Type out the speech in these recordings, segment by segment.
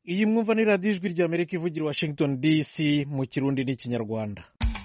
iyi mwumva ni radiyo ijwi ry'amerika ivugira i washington dc mu kirundi n'ikinyarwanda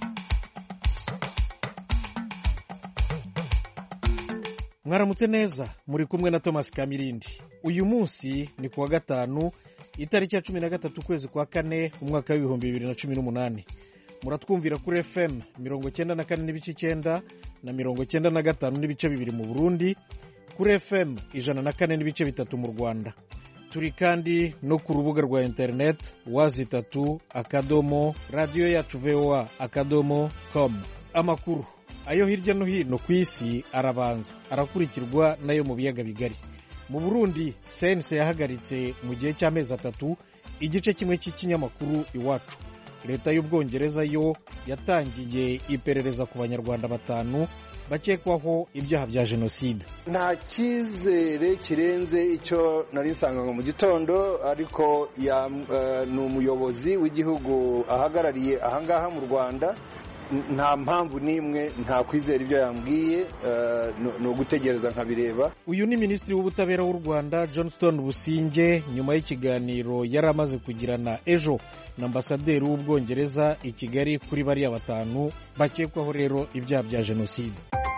mwaramutse neza muri kumwe na thomas kamirindi uyu munsi ni kuwa gatanu itariki ya cumi na gatatu ukwezi kwa kane umwaka w'ibihumbi bibiri na cumi n'umunani muratwumvira kuri fm mirongo cyenda na kane n'ibice icyenda na mirongo cyenda na gatanu n'ibice bibiri mu burundi kuri fm ijana na kane n'ibice bitatu mu rwanda turi kandi no ku rubuga rwa interineti wazi itatu akadomo radiyo yacu voa akadomo com amakuru ayo hirya no hino ku isi arabanza arakurikirwa n'ayo mu biyaga bigari mu burundi sense yahagaritse mu gihe cy'amezi atatu igice kimwe cy'ikinyamakuru iwacu leta y'ubwongereza yo yatangiye iperereza ku banyarwanda batanu bakekwaho ibyaha bya jenoside nta cyizere kirenze icyo nari nsanganywe mu gitondo ariko ni umuyobozi w'igihugu ahagarariye ahangaha mu rwanda nta mpamvu n'imwe nta kwizera ibyo yambwiye ni ugutegereza nkabireba uyu ni minisitiri w'ubutabera w'u rwanda johnston businge nyuma y'ikiganiro yari amaze kugirana ejo na ambasaderi w'ubwongereza i kigali kuri bariya batanu bakekwaho rero ibyaha bya jenoside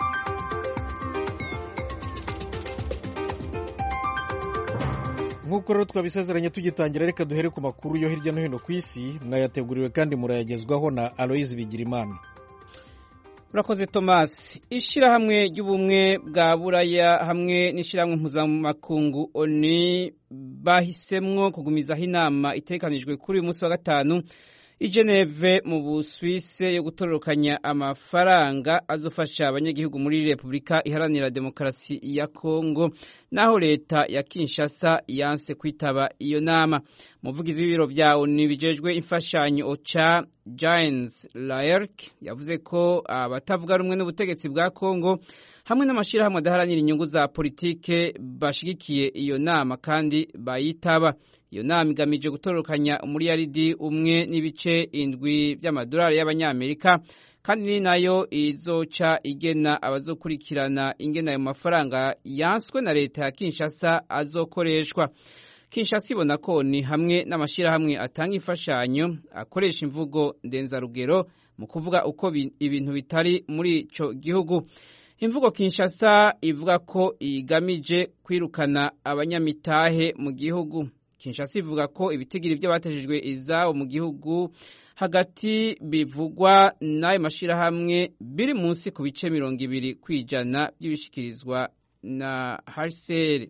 nk'uko rero twabisezeranye tugitangira reka duhere ku makuru yo hirya no hino ku isi mwayateguriwe kandi murayagezwaho na aloyizi bigirimana urakoze thomas ishyirahamwe ry'ubumwe bwa buraya hamwe n'ishyirahamwe mpuzamakungu oni bahisemwo kugumizaho inama itekanijwe kuri uyu munsi wa gatanu i Geneve mu Busuwise yo gutororokanya amafaranga azofasha abanyagihugu muri Repubulika Iharanira Demokarasi ya Kongo naho leta ya Kinshasa yanse kwitaba iyo nama umuvugizi w'ibiro vya ONU bijejwe imfashanyo OCHA James Laerk yavuze ko abatavuga rumwe n'ubutegetsi bwa Kongo hamwe n'amashyirahamwe adaharanira inyungu za politike bashigikiye iyo nama kandi bayitaba iyo nama igamije gutorokanya umuriyaridi umwe n'ibice indwi by'amadolari y'abanyamerika kandi ni nayo izoca igena abazokurikirana ingena ayo mafaranga yanswe na leta ya Kinshasa azokoreshwa Kinshasa ibona ko ni hamwe n'amashyirahamwe atanga imfashanyo akoresha imvugo ndenzarugero mu kuvuga uko ibintu bitari muri ico gihugu imvugo Kinshasa ivuga ko igamije kwirukana abanyamitahe mu gihugu Kinshasa ivuga ko ibitigiri by'abatejejwe izabo mu gihugu hagati bivugwa n'ayo mashyirahamwe biri munsi ku bice mirongo ibiri ku ijana by'ibishikirizwa na HCR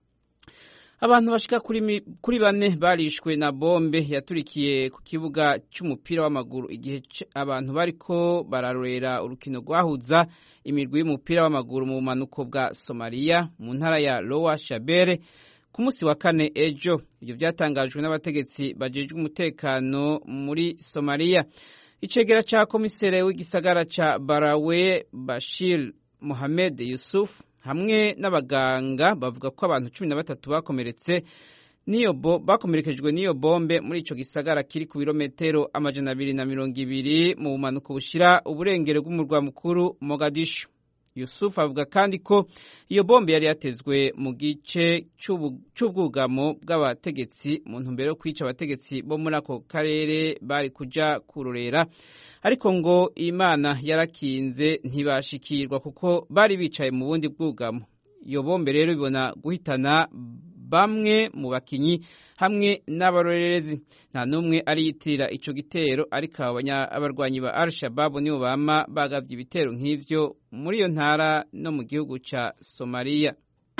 abantu bashika kuri, kuri bane barishwe na bombe yaturikiye ku kibuga cy'umupira w'amaguru igihe abantu bariko bararorera urukino rwahuza imirwi y'umupira w'amaguru mu bumanuko bwa Somalia mu ntara ya Lower Shabelle ku munsi wa kane ejo ibyo byatangajwe n'abategetsi bajejwe umutekano muri Somalia icegera ca komisere w'igisagara ca Barawe Bashir Mohamed Yusuf hamwe n'abaganga bavuga ko abantu cumi na batatu bakomeretse niyo bakomerekejwe n'iyo bombe muri ico gisagara kiri ku birometero amajana abiri na mirongo ibiri mu bumanuko bushira uburengero bw'umurwa mukuru Mogadishu Yusuf avuga kandi ko iyo bombe yari yatezwe mu gice cy'ubwugamo bw'abategetsi mu ntumbero yo kwica abategetsi bo muri ako karere bari kuja kurorera ariko ngo Imana yarakinze ntibashikirwa kuko bari bicaye mu bundi bwugamo iyo bombe rero ibona guhitana bamwe mu bakinyi hamwe n'abarorerezi nta n'umwe ariyitirira ico gitero ariko abarwanyi ba al-shabab nibo bama bagavye ibitero nk'ivyo muri iyo ntara no mu gihugu ca somaliya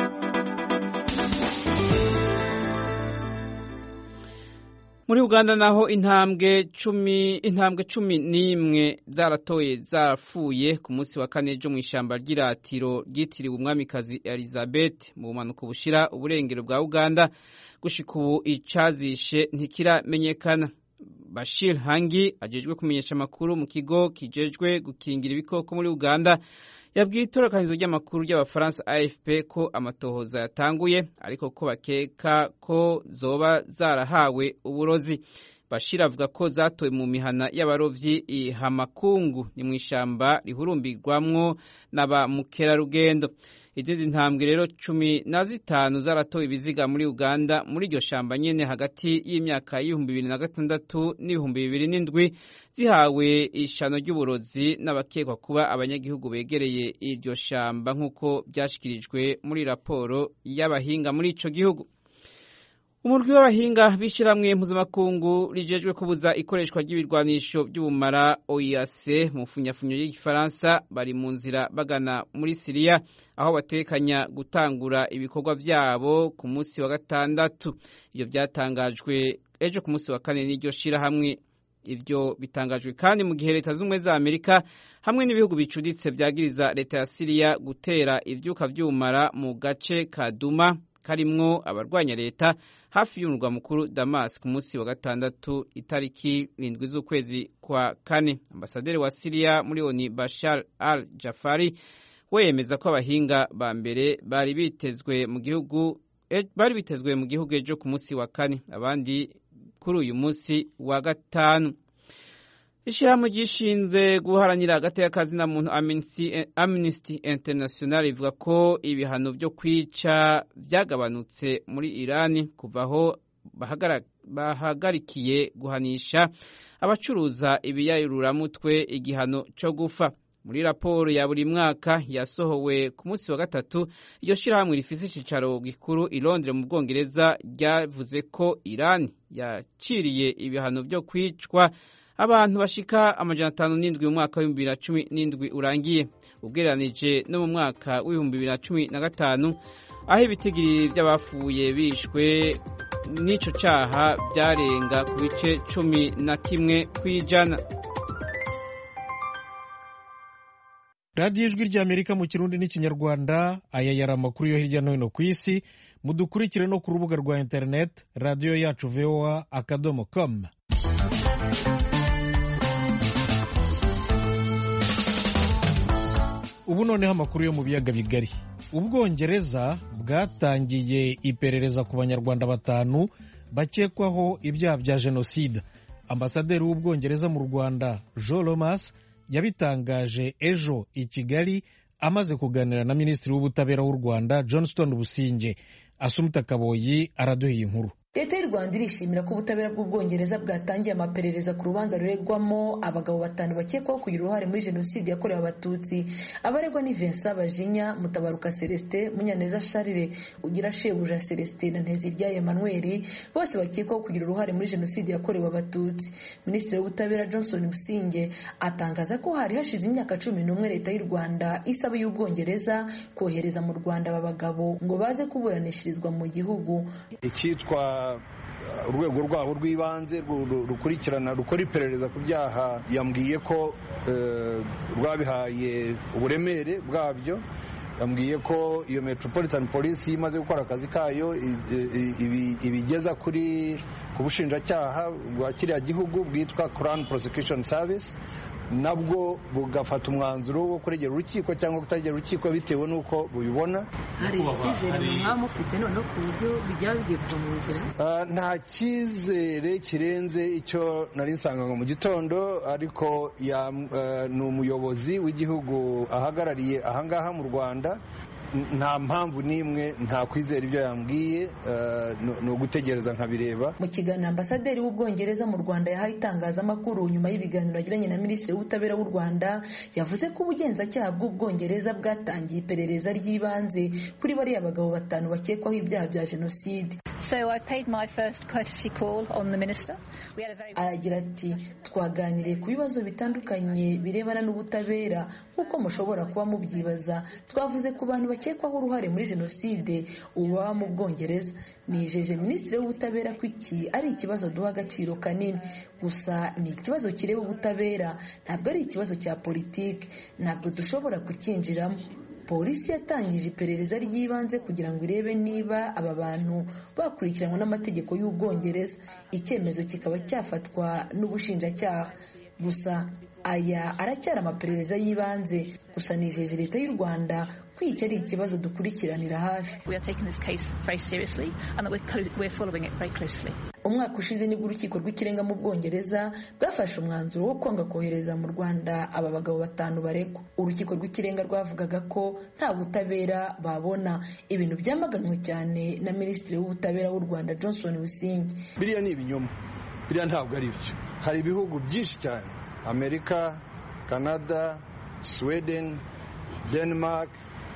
muri uganda naho intambwe cumi intambwe cumi n'imwe zaratoye zarapfuye ku munsi wa kane ejo mu ishyamba ry'iratiro ryitiriwe umwamikazi elizabeth mu bumanuko bushira uburengero bwa uganda gushika ubu icazishe ntikiramenyekana bashir hangi ajejwe kumenyesha amakuru mu kigo kijejwe gukingira ibikoko muri uganda yabwiye itorokanizo ry'amakuru ry'abafaransa afp ko amatohoza yatanguye ariko ko bakeka ko zoba zarahawe uburozi bashira avuga ko zatowe mu mihana y'abarovyi i hamakungu ni mu ishamba rihurumbirwamwo na ba mukerarugendo izindi ntambwe rero cumi na zitanu zaratowe ibiziga muri uganda muri iryo shamba nyene hagati y'imyaka y'ibihumbi bibiri na gatandatu n'ibihumbi bibiri n'indwi zihawe ishano ry'uburozi n'abakekwa kuba abanyagihugu begereye iryo shamba nk'uko byashyikirijwe muri raporo y'abahinga muri ico gihugu umurwi w'abahinga b'ishyirahamwe mpuzamakungu rijejwe kubuza ikoreshwa ry'ibirwanisho by'ubumara oic mu funyafunyo y'igifaransa bari mu nzira bagana muri siriya aho batekanya gutangura ibikorwa byabo ku munsi wa gatandatu ibyo byatangajwe ejo ku munsi wa kane n'iryo shyirahamwe ibyo bitangajwe kandi mu gihe leta z'ubumwe za amerika hamwe n'ibihugu bicuditse byagiriza leta ya siriya gutera ibyuka by'ubumara mu gace ka duma karimwo abarwanya leta hafi y'umurwa mukuru damas ku munsi wa gatandatu itariki rindwi z'ukwezi kwa kane ambasaderi wa siriya muri oni bashar al jafari we yemeza ko abahinga ba mbere bari bitezwe mu gihugu bari bitezwe mu gihugu ejo ku munsi wa kane abandi kuri uyu munsi wa gatanu ishyirahamwe ryishinze guharanira agateka na muntu amnesty international ivuga ko ibihano byo kwica byagabanutse muri irani kuva aho bahagarikiye guhanisha abacuruza ibiyayururamutwe igihano cyo gufa muri raporo ya buri mwaka yasohowe ku munsi wa gatatu iryo shyirahamwe rifise icyicaro gikuru i Londres mu bwongereza ryavuze ko irani yaciriye ibihano byo kwicwa abantu bashika amajana atanu n'indwi mu mwaka w'ibihumbi bibiri na cumi n'indwi urangiye ugereranije no mu mwaka w'ibihumbi bibiri na cumi na gatanu aho ibitigiri by'abapfuye bishwe n'ico caha byarenga ku bice cumi na kimwe kw'ijana radiyo ijwi ry'amerika mu kirundi n'ikinyarwanda aya yari amakuru yo hirya no hino ku isi mudukurikire no ku rubuga rwa interineti radiyo yacu voa akadomo komu ubu noneho amakuru yo mu biyaga bigari ubwongereza bwatangiye iperereza ku banyarwanda batanu bakekwaho ibyaha bya jenoside ambasaderi w'ubwongereza mu rwanda jean lomas yabitangaje ejo i kigali amaze kuganira na minisitiri w'ubutabera w'u rwanda johnston businge asumuta kaboyi araduha inkuru leta y'u rwanda irishimira ko ubutabera bw'ubwongereza bwatangiye amaperereza ku rubanza ruregwamo abagabo batanu bakekwaho kugira uruhare muri jenoside yakorewe abatutsi abaregwa ni vincent bajinya mutabaruka celestin munyaneza charire ugira shebuja celestin na nteziryayo emmanuel bose bakekwaho kugira uruhare muri jenoside yakorewe abatutsi minisitiri w'ubutabera johnson businge atangaza ko hari hashize imyaka cumi n'umwe leta y'u rwanda isaba y'ubwongereza kohereza mu rwanda aba bagabo ngo baze kuburanishirizwa mu gihugu icyitwa urwego rwabo rw'ibanze rukurikirana rukora iperereza ku byaha yambwiye ko rwabihaye uburemere bwabyo yambwiye ko iyo metropolitan police imaze gukora akazi kayo ibigeza kuri ku bushinjacyaha bwa kiriya gihugu bwitwa crown prosecution service nabwo bugafata umwanzuro wo kuregera urukiko cyangwa kutaregera urukiko bitewe n'uko bubibona hari icyizere mwaba mufite noneho ku buryo bijya bigiye kuva mu nzira nta cyizere kirenze icyo nari nsanganywe mu gitondo ariko ni umuyobozi w'igihugu ahagarariye ahangaha mu rwanda nta mpamvu n'imwe nta kwizera ibyo yambwiye ni ugutegereza nkabireba mu kiganiro ambasaderi w'ubwongereza mu rwanda yahaye itangazamakuru nyuma y'ibiganiro yagiranye na minisitiri w'ubutabera w'u rwanda yavuze ko ubugenzacyaha bw'ubwongereza bwatangiye iperereza ry'ibanze kuri bariya bagabo batanu bakekwaho ibyaha bya jenoside aragira ati twaganiriye ku bibazo bitandukanye birebana n'ubutabera nk'uko mushobora kuba mubyibaza twavuze ku bantu bakekwaho uruhare muri jenoside uba mu bwongereza nijeje minisitiri w'ubutabera ko iki ari ikibazo duha agaciro kanini gusa ni ikibazo kireba ubutabera ntabwo ari ikibazo cya politiki ntabwo dushobora kucyinjiramo polisi yatangije iperereza ry'ibanze kugira ngo irebe niba aba bantu bakurikiranwa n'amategeko y'ubwongereza icyemezo kikaba cyafatwa n'ubushinjacyaha gusa aya aracyari amaperereza y'ibanze gusa nijeje leta y'u rwanda ko iki ari ikibazo dukurikiranira hafi umwaka ushize nibwo urukiko rw'ikirenga mu bwongereza bwafashe umwanzuro wo kwanga kohereza mu rwanda aba bagabo batanu baregwa urukiko rw'ikirenga rwavugaga ko nta butabera babona ibintu byamaganwe cyane na minisitiri w'ubutabera w'u rwanda johnson busingi biriya ni ibinyoma biriya ntabwo ari byo hari ibihugu byinshi cyane amerika canada sweden denmark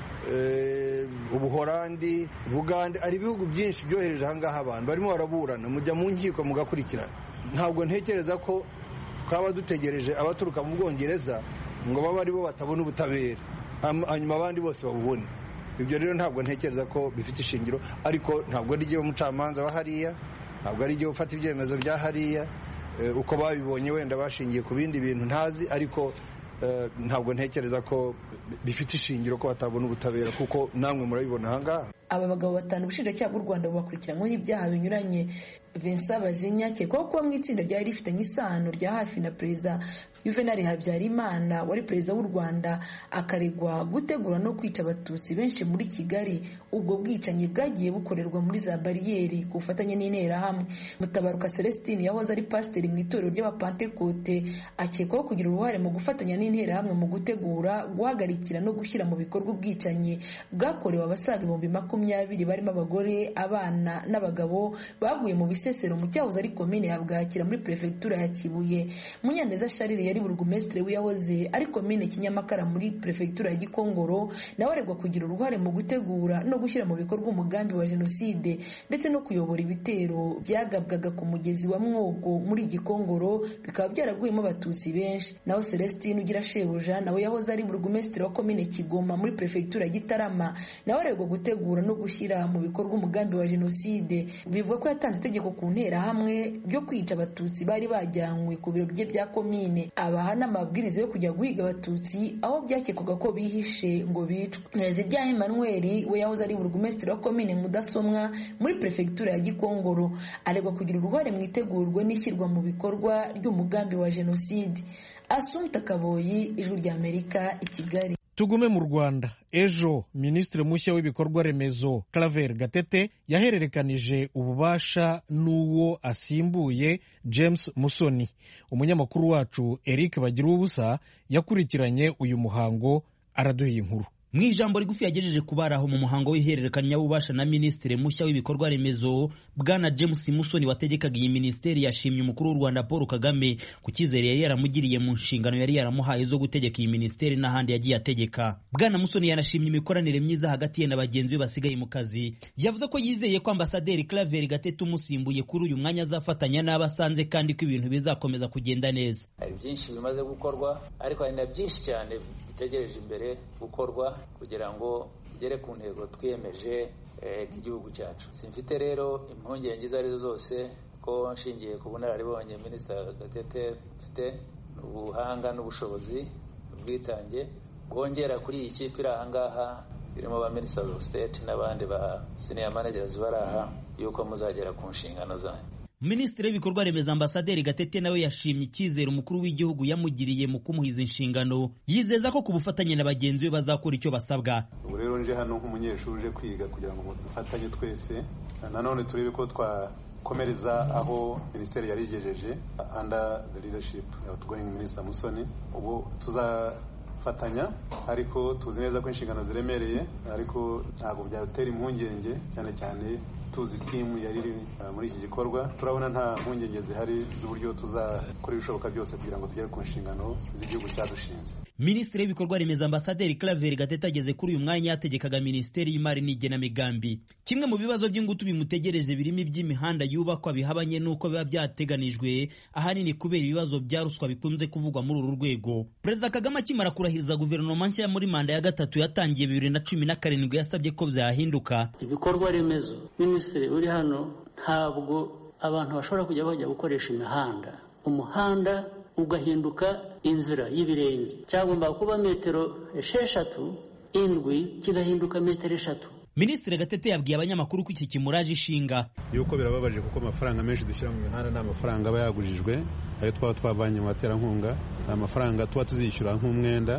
ubuhorandi bugande hari ibihugu byinshi byohereje ahangaha abantu barimo baraburana mujya mu nkiko mugakurikirana ntabwo ntekereza ko twaba dutegereje abaturuka mu bwongereza ngo babe aribo batabona ubutabera hanyuma abandi bose babubone ibyo rero ntabwo ntekereza ko bifite ishingiro ariko ntabwo ari igihe umucamanza wa hariya ntabwo ari igihe ufata ibyemezo bya hariya uko babibonye wenda bashingiye ku bindi bintu ntazi ariko ntabwo ntekereza ko bifite ishingiro ko batabona ubutabera kuko namwe murabibona ahangaha aba bagabo batanu ubushinjacyaha bw'u rwanda bubakurikiranyweho ibyaha binyuranye vincent bajinya akekwaho kuba mu itsinda ryari rifitanye isano rya hafi na perezida juvenal habyarimana wari perezida w'u rwanda akaregwa gutegura no kwica abatutsi benshi muri kigali ubwo bwicanyi bwagiye bukorerwa muri za bariyeri ku bufatanye n'interahamwe mutabaruka celestine yahoze ari pasiteri mu itorero ry'abapantekote akekwaho kugira uruhare mu gufatanya n'interahamwe mu gutegura guhagarikira no gushyira mu bikorwa ubwicanyi bwakorewe abasaga ibihumbi makumyabiri barimo abagore abana n'abagabo baguye mu bisesero mu cyahoze ari komine ya bwakira muri perefegitura ya kibuye munyaneza sharire yari burugumesitiri w'iyahoze ari komine kinyamakara muri perefegitura ya gikongoro nawe aregwa kugira uruhare mu gutegura no gushyira mu bikorwa umugambi wa jenoside ndetse no kuyobora ibitero byagabwaga ku mugezi wa mwogo muri gikongoro bikaba byaraguyemo abatutsi benshi naho celestine ugira shebuja nawe yahoze ari burugumesitiri wa komine kigoma muri perefegitura ya gitarama nawe aregwa gutegura no gushyira mu bikorwa umugambi wa jenoside bivuga ko yatanze itegeko ku nterahamwe ryo kwica abatutsi bari bajyanywe ku biro bye bya komine abaha n'amabwiriza yo kujya guhiga abatutsi aho byakekwaga ko bihishe ngo bicwe zibyaha emmanuel we yahoze ari burugumesitiri wa komine mudasomwa muri perefegitura ya gikongoro aregwa kugira uruhare mu itegurwa n'ishyirwa mu bikorwa ry'umugambi wa jenoside asumta kaboyi ijwi ry'amerika i kigali tugume mu rwanda ejo minisitiri mushya w'ibikorwa remezo claver gatete yahererekanije ububasha n'uwo asimbuye james musoni umunyamakuru wacu eric bagira ubusa yakurikiranye uyu muhango araduha inkuru mu ijambo rigufi yagejeje ku bari aho mu muhango w'ihererekanyabubasha na minisitiri mushya w'ibikorwa remezo bwana james musoni wategekaga iyi minisiteri yashimye umukuru w'u rwanda paul kagame ku cyizere yari yaramugiriye mu nshingano yari yaramuhaye zo gutegeka iyi minisiteri n'ahandi yagiye ategeka bwana musoni yanashimye imikoranire myiza hagati ye na bagenzi be basigaye mu kazi yavuze ko yizeye ko ambasaderi claver gatete umusimbuye kuri uyu mwanya azafatanya n'abo asanze kandi ko ibintu bizakomeza kugenda neza hari byinshi bimaze gukorwa ariko hari na byinshi cyane bitegereje imbere gukorwa kugira ngo tugere ku ntego twiyemeje nk'igihugu cyacu simfite rero impungenge izo arizo zose ko nshingiye ku bunararibonye minisita gatete ufite ubuhanga n'ubushobozi ubwitange bwongera kuri iyi kipe iri aha ngaha irimo ba minisita of state n'abandi ba senior managers bari aha yuko muzagera ku nshingano zanyu minisitiri w'ibikorwa remezo ambasaderi gatete nawe yashimye icyizere umukuru w'igihugu yamugiriye mu kumuhiza inshingano yizeza ko ku bufatanye na bagenzi be bazakora icyo basabwa ubu rero nje hano nk'umunyeshuri uje kwiga kugira ngo dufatanye twese nanone turebe ko twakomereza aho minisiteri yari igejeje under the leadership of outgoing minister musoni ubu tuzafatanya ariko tuzi neza ko inshingano ziremereye ariko ntabwo byatera impungenge cyane cyane tuzi timu yari iri muri iki gikorwa turabona nta mpungenge zihari z'uburyo tuzakora ibishoboka byose kugira ngo tugere ku nshingano z'igihugu cyadushinze minisitiri w'ibikorwa remezo ambasaderi claver gatete ageze kuri uyu mwanya yategekaga minisiteri y'imari n'igenamigambi kimwe mu bibazo by'ingutu bimutegereje birimo iby'imihanda yubakwa bihabanye n'uko biba byateganijwe ahanini kubera ibibazo bya ruswa bikunze kuvugwa muri uru rwego perezida kagame akimara kurahiriza guverinoma nshya muri manda ya gatatu yatangiye bibiri na cumi na karindwi yasabye ko byahinduka ibikorwa remezo minisitiri uri hano ntabwo abantu bashobora kujya bajya gukoresha imihanda umuhanda ugahinduka inzira y'ibirenge cyagomba kuba metero esheshatu indwi kigahinduka metero eshatu minisitiri gatete yabwiye abanyamakuru ko iki kimuraje ishinga yuko birababaje kuko amafaranga menshi dushyira mu mihanda ni amafaranga aba yagujijwe ayo twaba twavanye mu baterankunga ni amafaranga tuba tuzishyura nk'umwenda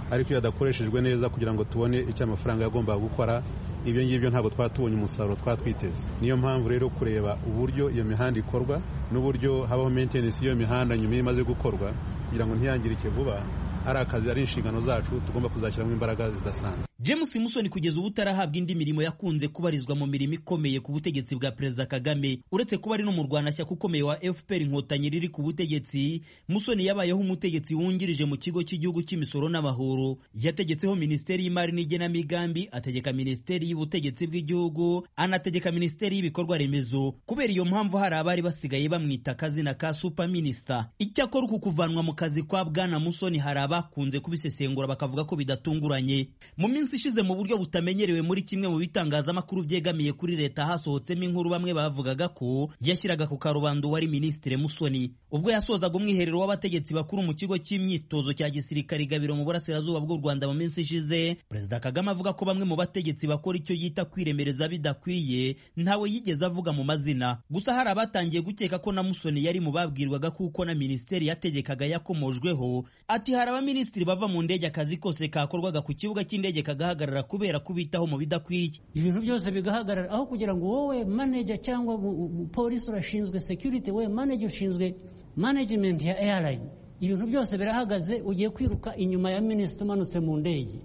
ariko iyo adakoreshejwe neza kugira ngo tubone icyo amafaranga yagombaga gukora ibyo ngibyo ntabwo twaba tubonye umusaruro twaba twiteze niyo mpamvu rero kureba uburyo iyo mihanda ikorwa n'uburyo habaho maintenance y'iyo mihanda nyuma iyo imaze gukorwa kugira ngo ntiyangirike vuba ari akazi ari inshingano zacu tugomba kuzashyiramo imbaraga zidasanzwe james musoni kugeza ubu utarahabwa indi mirimo yakunze kubarizwa mu mirimo ikomeye ku butegetsi bwa perezida kagame uretse kuba ari n'umurwanashyaka ukomeye wa fpr inkotanyi riri ku butegetsi musoni yabayeho umutegetsi wungirije mu kigo cy'igihugu cy'imisoro n'amahoro yategetseho minisiteri y'imari n'igenamigambi ategeka minisiteri y'ubutegetsi bw'igihugu anategeka minisiteri y'ibikorwa remezo kubera iyo mpamvu hari abari basigaye bamwita akazina ka super minisita icyakora uku kuvanwa mu kazi kwa bwana musoni hari abakunze kubisesengura bakavuga ko bidatunguranye mu minsi ishize mu buryo butamenyerewe muri kimwe mu bitangazamakuru byegamiye kuri leta hasohotsemo inkuru bamwe bavugaga ko yashyiraga ku karubanda uwari minisitiri musoni ubwo yasozaga umwiherero w'abategetsi bakuru mu kigo cy'imyitozo cya gisirikare gabiro mu burasirazuba bw'u rwanda mu minsi ishize perezida kagame avuga ko bamwe mu bategetsi bakora icyo yita kwiremereza bidakwiye ntawe yigeze avuga mu mazina gusa hari abatangiye gukeka ko na musoni yari mu babwirwaga kuko na minisiteri yategekaga yakomojweho ati hari abaminisitiri bava mu ndege akazi kose kakorwaga ku kibuga cy'indege kagahagarara kubera kubitaho mu bidakwiye ibintu byose bigahagarara aho kugira ngo wowe manager cyangwa polisi urashinzwe security we manager ushinzwe management ya airline ibintu byose birahagaze ugiye kwiruka inyuma ya minisitiri umanutse mu ndege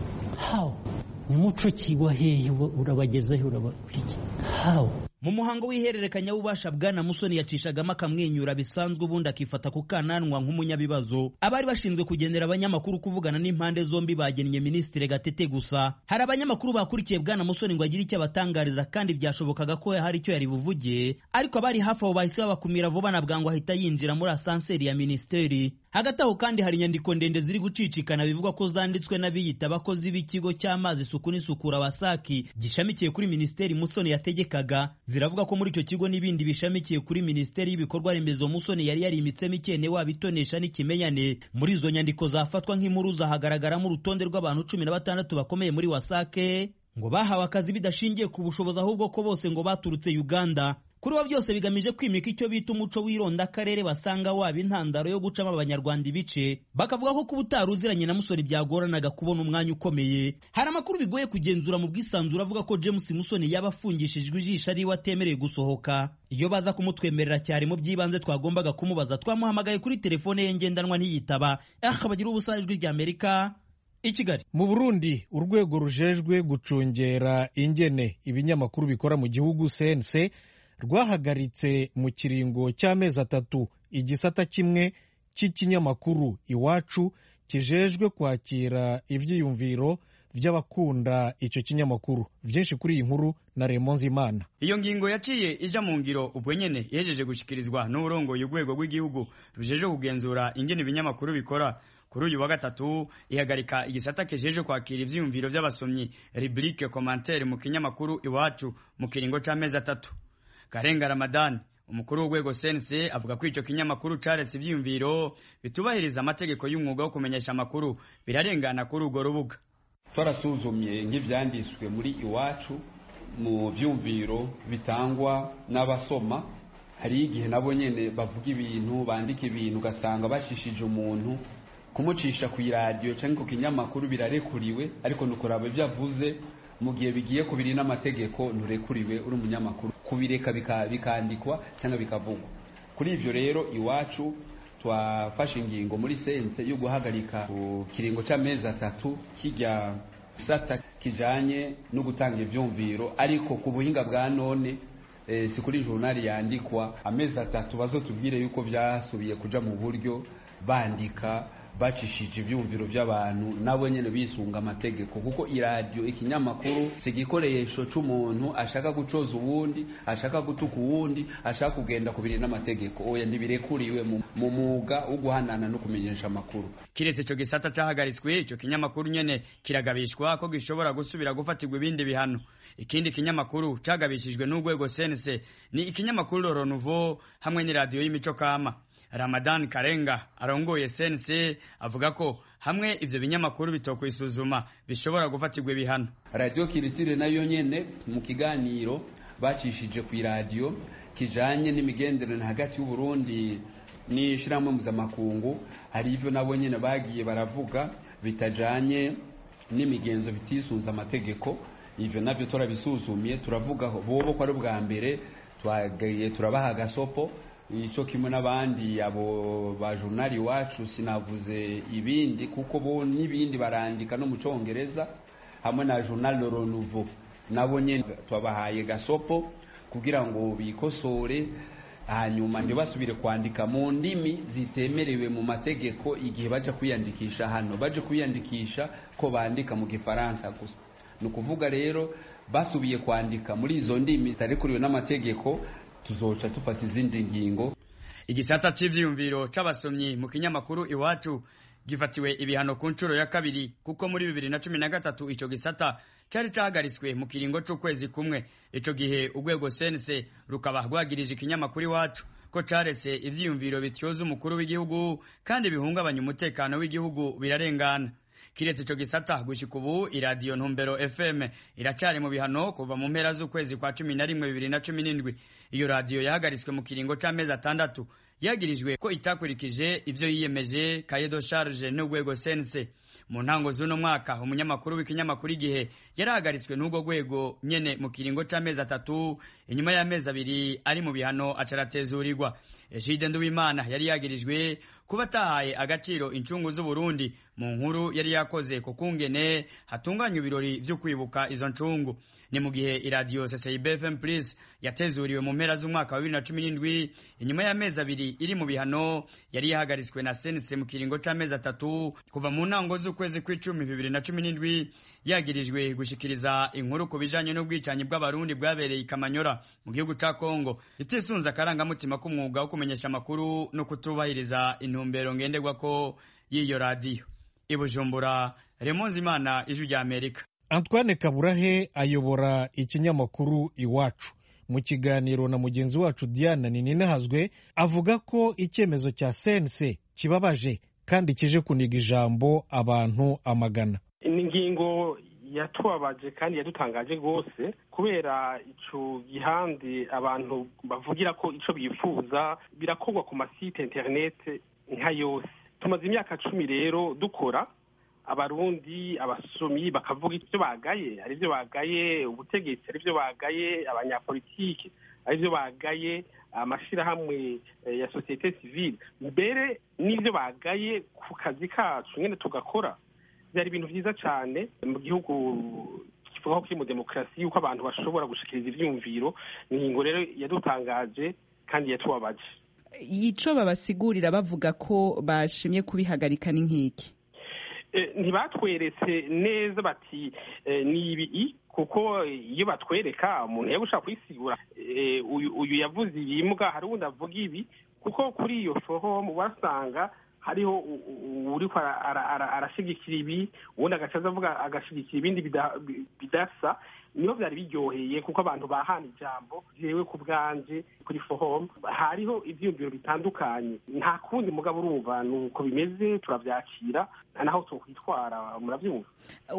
how ni muco ki wa hehe urabagezeho urabakiki how mu muhango w'ihererekanya w'ububasha bwana musoni yacishagamo akamwenyura bisanzwe ubundi akifata ku kananwa nk'umunyabibazo abari bashinzwe kugenera abanyamakuru kuvugana n'impande zombi bagennye minisitiri gatete gusa hari abanyamakuru bakurikiye bwana musoni ngo agire icyo abatangariza kandi byashobokaga ko hari icyo yari buvuge ariko abari hafi aho bahise babakumira vuba na bwangu ahita yinjira muri asanseri ya minisiteri hagati aho kandi hari inyandiko ndende ziri gucicikana bivuga ko zanditswe n'abiyita abakozi b'ikigo cy'amazi isuku n'isukura wasaki gishamikiye kuri minisiteri musoni yategekaga ziravuga ko muri icyo kigo n'ibindi bishamikiye kuri minisiteri y'ibikorwa remezo musoni yari yarimitsemo ikene waba itonesha n'ikimenyane muri izo nyandiko zafatwa nk'impuruza hagaragaramo urutonde rw'abantu cumi na batandatu bakomeye muri wasake ngo bahawe akazi bidashingiye ku bushobozi ahubwo ko bose ngo baturutse uganda kuri bo byose bigamije kwimika icyo bita umuco w'ironda akarere basanga waba intandaro yo gucamo abanyarwanda ibice bakavuga ko kuba utari uziranye na musoni byagoranaga kubona umwanya ukomeye hari amakuru bigoye kugenzura mu bwisanzure avuga ko james musoni yaba afungishijwe ijisho ariwe atemerewe gusohoka iyo baza kumutwemerera cyane mu by'ibanze twagombaga kumubaza twamuhamagaye kuri telefone ye ngendanwa ntiyitaba akabagira ubusa ijwi rya amerika i kigali mu burundi urwego rujejwe gucungera ingene ibinyamakuru bikora mu gihugu cnc rwahagaritse mu kiringo cy'amezi atatu igisata kimwe cy'ikinyamakuru iwacu kijejwe kwakira ibyiyumviro by'abakunda icyo kinyamakuru byinshi kuri iyi nkuru na Raymond Imana iyo ngingo yaciye ija mu ngiro ubwo nyene yejeje gushikirizwa n'uburongoye urwego rw'igihugu rujeje kugenzura ingene ibinyamakuru bikora kuri uyu wa gatatu ihagarika igisata kijeje kwakira ivyiyumviro by'abasomyi rubrique commentaire mu kinyamakuru iwacu mu kiringo c'amezi atatu Karenga Ramadan umukuru w'urwego CNC avuga ko ico kinyamakuru caretse ivyiyumviro bitubahiriza amategeko y'umwuga wo kumenyesha amakuru birarengana kuri urwo rubuga twarasuzumye nk'ivyanditswe muri iwacu mu vyumviro bitangwa n'abasoma hari igihe nabo nyene bavuga ibintu bandika ibintu ugasanga bashishije umuntu kumucisha ku iradiyo cyangwa ku kinyamakuru birarekuriwe ariko nukuraba ibyo avuze mu gihe bigiye kubiri n'amategeko nturekuriwe uri umunyamakuru kubireka bikandikwa cyangwa bikavugwa kuri ibyo rero iwacu twafashe ingingo muri sense yo guhagarika ku kiringo cy'amezi atatu kijya gisata kijanye no gutanga ivyumviro ariko ku buhinga bwa none e, si kuri journal yandikwa amezi atatu bazotubwire yuko byasubiye kuja mu buryo bandika bacishije ibyumviro by'abantu nabo nyine bisunga amategeko kuko iradiyo ikinyamakuru si igikoresho cy'umuntu ashaka gucoza uwundi ashaka gutuka uwundi ashaka kugenda ku biri n'amategeko oya ntibirekuriwe mu mwuga wo guhanana no kumenyesha amakuru kiretse ico gisata cahagaritswe ico kinyamakuru nyene kiragabishwa ko gishobora gusubira gufatirwa ibindi bihano ikindi kinyamakuru cagabishijwe n'urwego sense ni ikinyamakuru Roro Nouveau hamwe n'iradiyo y'imico kama Ramadan Karenga arongoye sense avuga ko hamwe ivyo binyamakuru bitokwisuzuma bishobora gufatirwa ibihano radio kiritire nayo nyene mu kiganiro bacishije ku iradiyo kijanye n'imigenderanire hagati y'u Burundi n'ishiramwe mpuzamakungu hari ivyo nabo nyene bagiye baravuga bitajanye n'imigenzo bitisunze amategeko ivyo navyo turabisuzumiye turavuga bobo ko ari ubwa mbere twagaye turabaha agasopo ico kimwe n'abandi abo ba journal iwacu sinavuze ibindi kuko bo n'ibindi barandika no mu congereza hamwe na journal Le Renouveau nabo nyene twabahaye gasopo kugira ngo bikosore hanyuma ntibasubire kwandika mu ndimi zitemerewe mu mategeko igihe baje kwiyandikisha hano baje kwiyandikisha ko bandika mu gifaransa gusa ni ukuvuga rero basubiye kwandika muri izo ndimi zitarekuriwe n'amategeko tuzoca dufata izindi ngingo igisata cy'ivyiyumviro c'abasomyi mu kinyamakuru iwacu gifatiwe ibihano ku nshuro ya kabiri kuko muri bibiri na cumi na gatatu ico gisata cari cahagaritswe mu kiringo c'ukwezi kumwe ico gihe urwego sense rukaba rwagirije ikinyamakuru iwacu ko carese ivyiyumviro bityoza umukuru w'igihugu kandi bihungabanya umutekano w'igihugu birarengana kiretse ico gisata gushika ubu iradiyo ntumbero fm iracari mu bihano kuva mu mpera z'ukwezi kwa cumi na rimwe bibiri na cumi n'indwi iyo radiyo yahagaritswe mu kiringo c'amezi atandatu yagirijwe ko itakurikije ivyo yiyemeje kayedo charge n'urwego sense mu ntango z'uno mwaka umunyamakuru w'ikinyamakuru igihe yarahagaritswe n'urwo rwego nyene mu kiringo c'amezi atatu inyuma y'amezi abiri ari mu bihano acaratezurirwa ejide nduwimana yari yagirijwe kuba atahaye agaciro incungu z'uburundi mu nkuru yari yakoze ku kungene hatunganywa ibirori vyo kwibuka izo ncungu ni mu gihe iradiyo ccib fm plus yatezuriwe mu mpera z'umwaka wa bibiri na cumi n'indwi inyuma y'amezi abiri iri mu bihano yari yahagaritswe na sense mu kiringo c'amezi atatu kuva mu ntango z'ukwezi kw'icumi bibiri na cumi n'indwi yagirijwe gushikiriza inkuru ku bijanye n'ubwicanyi bw'abarundi bwabereye ikamanyora mu gihugu ca kongo itisunze akarangamutima k'umwuga wo kumenyesha amakuru no kutubahiriza intumbero ngenderwako y'iyo radiyo i bujumbura remonzi imana ijwi rya amerika antoine kaburahe ayobora ikinyamakuru iwacu mu kiganiro na mugenzi wacu diana nininahazwe avuga ko icyemezo cya sense kibabaje kandi kije kuniga ijambo abantu amagana ni ingingo yatubabaje kandi yadutangaje rwose kubera ico gihande abantu bavugira ko ico bifuza birakorwa ku masite interinete nka yose tumaze imyaka cumi rero dukora abarundi abasomyi bakavuga ivyo bagaye ari vyo bagaye ubutegetsi ari vyo bagaye abanyapolitike ari vyo bagaye amashirahamwe ya sosiyete sivile mbere n'ivyo bagaye ku kazi kacu nyene tugakora byari ibintu vyiza cane mu gihugu kivuga ko kiri mu demokarasi yuko abantu bashobora gushikiriza ivyumviro ingingo rero yadutangaje kandi yatubabaje ico babasigurira bavuga ko bashimye kubihagarika ni nk'iki ntibatweretse neza bati ni ibi kuko iyo batwereka umuntu yaba ushaka kuyisigura uyu yavuze ibimbwa hari uwundi avuga ibi kuko kuri iyo fohomu wasanga hariho uriko arashigikira ibi ubundi agacaza avuga agashigikira ibindi bidasa niho byari biryoheye kuko abantu bahana ijambo jewe ku bwanje kuri fohom hariho ivyiyumviro bitandukanye nta kundi mugabo urumva nuko bimeze turavyakira naho twokwitwara muravyumva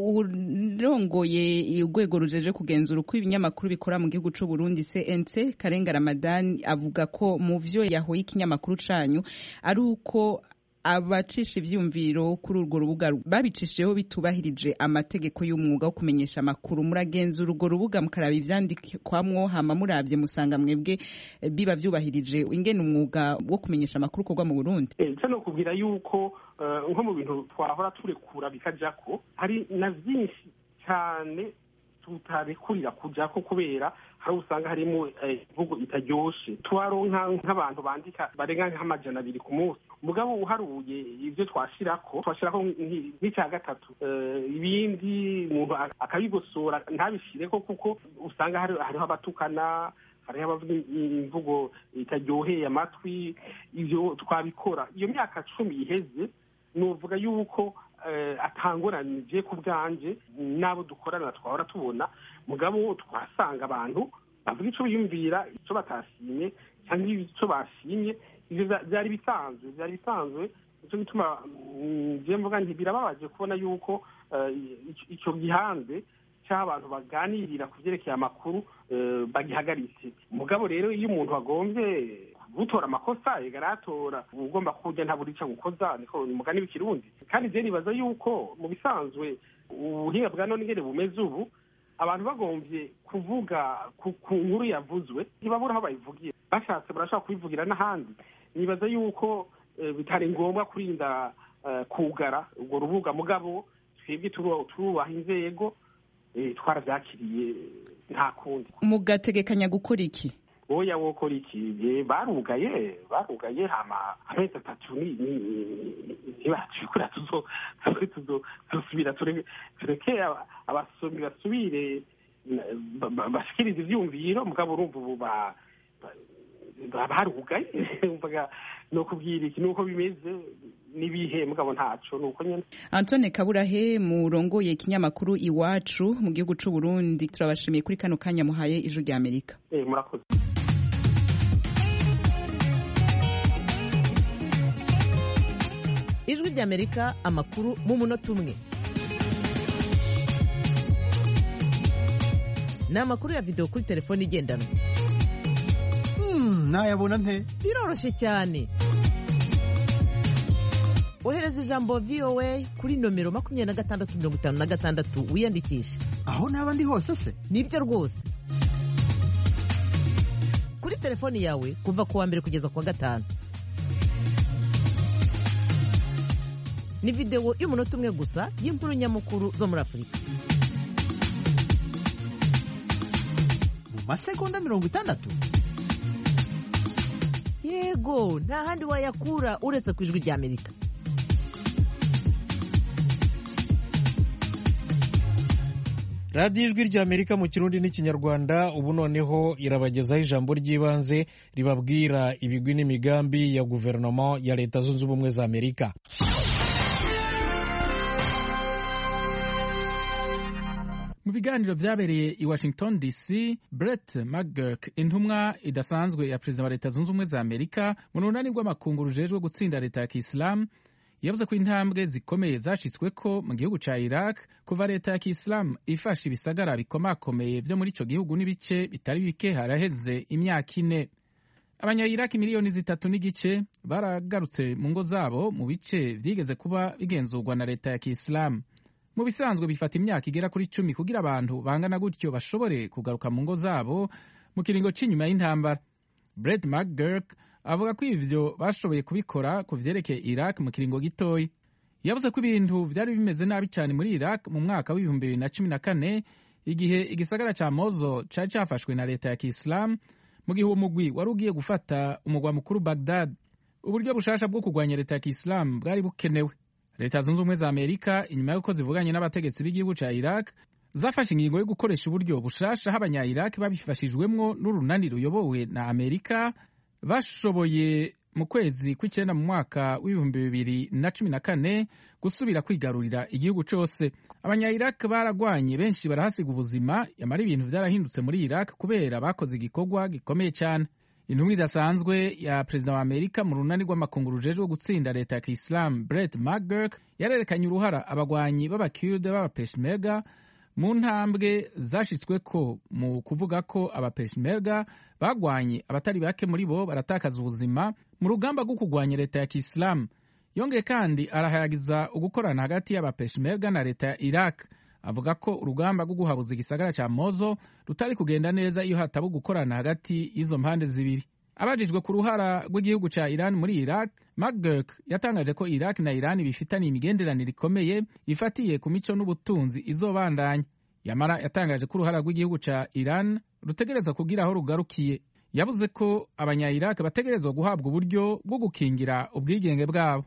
urongoye urwego rujeje kugenzura uko ibinyamakuru bikora mu gihugu c'u Burundi CNC Karenga Ramadan avuga ko mu vyo yahoye ikinyamakuru canyu ari uko abacisha ivyumviro kuri urwo rubuga babicishijeho bitubahirije amategeko y'umwuga wo kumenyesha amakuru muragenzura urwo rubuga mukaraba ivyandikwamwo hama muravye musanga mwebwe biba vyubahirije ingene umwuga wo kumenyesha amakuru ukorwa mu Burundi nca no kubwira yuko nko mu bintu twahora turekura bikajako hari na vyinshi cane tutarekurira kujako kubera hari usanga harimo imvugo itaryoshe twaronka nk'abantu bandika barenga nk'amajana abiri ku munsi mugabo uharuye ibyo twashirako twashirako nk'icya gatatu ibindi umuntu akabigosora ntabishireko kuko usanga hariho abatukana hariho abavuga imvugo itaryoheye amatwi ibyo twabikora iyo myaka cumi iheze nuvuga yuko atanguranije ku bwanje n'abo dukorana twahora tubona mugabo twasanga abantu bavuga icyo biyumvira icyo batashimye cyangwa icyo bashimye ibyo byari bisanzwe byari bisanzwe nicyo gituma njye mvuga nti birababaje kubona yuko icyo gihanze cy'aho abantu baganirira ku byerekeye amakuru bagihagaritse mugabo rero iyo umuntu agombye utora amakosa igaratora ugomba kurya ntabura icyo gukoza niko ni umugani w'ikirundi kandi je nibaza yuko mu bisanzwe ubuhinga bwa none ingene bumeze ubu abantu bagombye kuvuga ku ku nkuru yavuzwe ntibabura aho bayivugiye bashatse barashobora kubivugira n'ahandi nibaza yuko eh, bitari ngombwa kurinda eh, kugara urwo rubuga mugabo twebwe turu- turubaha inzego eh, twaravyakiriye nta kundi mugategekanya gukora iki oya wokora iki Eh, barugaye barugaye hama amezi atatu ni ni- ni- ntibatubikora tuzo tuzo- tuzo- tuzosubira tureke tureke aba- abasomi basubire na- ba- ba- bashikirize ivyumviro mugabo urumva ubu ba- ba- barugaye umvaga nokubwira iki nuko bimeze n'ibihe mugabo ntaco nuko nyene antone kaburahe murongoye ikinyamakuru iwacu mu gihugu c'u burundi turabashimiye kuri kano kanya muhaye ijwi rya amerika Eh, murakoze ijwi ry'amerika amakuru mu munota umwe ni amakuru ya videwo kuri telefone igendanwa nayabona nte biroroshye cyane ohereza ijambo voa kuri nomero makumyabiri na gatandatu mirongo itanu na gatandatu wiyandikishe aho naba ndi hose se nibyo rwose kuri telefoni yawe kuva ku wa mbere kugeza ku wa gatanu ni videwo y'umunota umwe gusa y'inkuru nyamukuru zo muri afurika mu masegonda mirongo itandatu yego nta handi wayakura uretse ku ijwi ry'amerika radiyo ijwi ry'amerika mu kirundi n'ikinyarwanda ubu noneho irabagezaho ijambo ry'ibanze ribabwira ibigwi n'imigambi ya guverinoma ya leta zunze ubumwe za amerika mu biganiro byabereye i washington dc brett mcgurk intumwa idasanzwe ya perezida wa leta zunze ubumwe za amerika mu runani rw'amakungu rujejwe gutsinda leta ya kisilamu yavuze ko intambwe zikomeye zashyizweko mu gihugu cya iraq kuva leta ya kisilamu ifashe ibisagara bikomakomeye byo muri icyo gihugu n'ibice bitari bike haraheze imyaka ine abanyayiraki miliyoni zitatu n'igice baragarutse mu ngo zabo mu bice byigeze kuba bigenzurwa na leta ya kisilamu mu bisanzwe bifata imyaka igera kuri cumi kugira abantu bangana gutyo bashobore kugaruka mu ngo zabo mu kiringo cy'inyuma y'intambara Brett McGurk avuga ko ivyo bashoboye kubikora ku vyerekeye Iraq mu kiringo gitoya yavuze ko ibintu vyari bimeze nabi cyane muri Iraq mu mwaka w'ibihumbi bibiri na cumi na kane igihe igisagara ca Mosul cari cafashwe na leta ya Kiislamu mu gihe uwo mugwi wari ugiye gufata umugwa mukuru Baghdad uburyo bushasha bwo kurwanya leta ya Kiislamu bwari bukenewe leta zunze ubumwe za amerika inyuma y'uko zivuganye n'abategetsi b'igihugu cya iraq zafashe ingingo yo gukoresha uburyo bushasha aho abanya-iraq babifashijwemwo n'urunani ruyobowe na amerika bashoboye mu kwezi kw'icyenda mu mwaka w'ibihumbi bibiri na cumi na kane gusubira kwigarurira igihugu cyose abanya-iraq baragwanye benshi barahasiga ubuzima yamara ibintu byarahindutse muri iraq kubera bakoze igikorwa gikomeye cyane intumwa idasanzwe ya perezida wa amerika mu runani rw'amakungu rujejwe gutsinda leta ya kisilamu Brett McGurk yarerekanye uruhara abagwanyi b'abakirde b'abapeshmerga mu ntambwe zashyizweko mu kuvuga ko abapeshmerga bagwanye abatari bake muri bo baratakaza ubuzima mu rugamba rwo kurwanya leta ya kisilamu yongeye kandi arahayagiza ugukorana hagati y'abapeshmerga na leta ya iraq avuga ko urugamba rwo guhabuza igisagara cya mozo rutari kugenda neza iyo hataba gukorana hagati y'izo mpande zibiri abajijwe ku ruhara rw'igihugu cya iran muri iraq mcgurk yatangaje ko iraq na iran bifitaniye imigenderanire ikomeye ifatiye ku mico n'ubutunzi izobandanya yamara yatangaje ko uruhara rw'igihugu cya iran rutegerezwa kugira aho rugarukiye yavuze ko abanya-iraq bategerezwa guhabwa uburyo bwo gukingira ubwigenge bwabo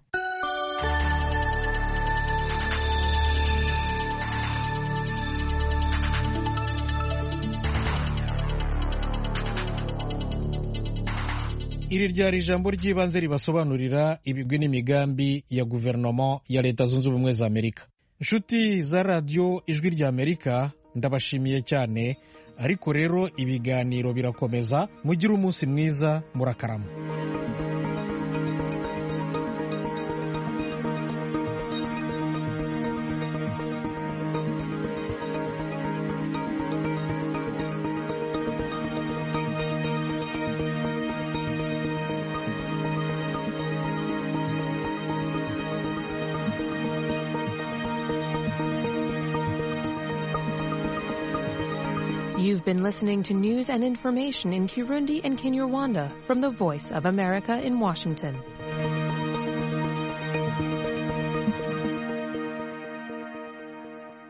iri ryari ijambo ry'ibanze ribasobanurira ibigwi n'imigambi ya guverinoma ya leta zunze ubumwe za amerika inshuti za radiyo ijwi rya amerika ndabashimiye cyane ariko rero ibiganiro birakomeza mugire umunsi mwiza murakarama You've been listening to news and information in Kirundi and Kinyarwanda from the Voice of America in Washington.